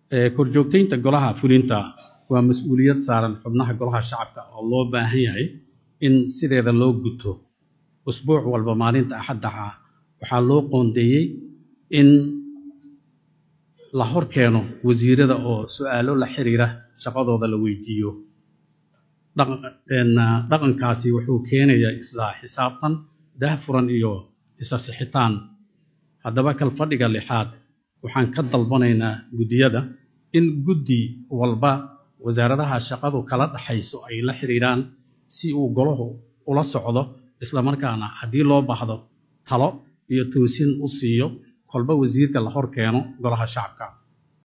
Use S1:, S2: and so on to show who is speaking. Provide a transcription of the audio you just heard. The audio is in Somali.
S1: korjoogtaynta golaha fulinta waa mas-uuliyad saaran xubnaha golaha shacabka oo loo baahan yahay in sideeda loo guto usbuuc walba maalinta axaddaha waxaa loo qoondeeyey in la hor keeno wasiirada oo su-aalo la xiriira shaqadooda la weydiiyo dhaqankaasi wuxuu keenayaa isla xisaabtan daahfuran iyo isa sixitaan haddaba kalfadhiga lixaad waxaan ka dalbanaynaa guddiyada in guddi walba wasaaradaha shaqadu kala dhaxayso ay la xiriiraan si uu golahu ula socdo islamarkaana haddii loo baahdo talo iyo toosin u siiyo kolba wasiirka la hor keeno golaha shacabka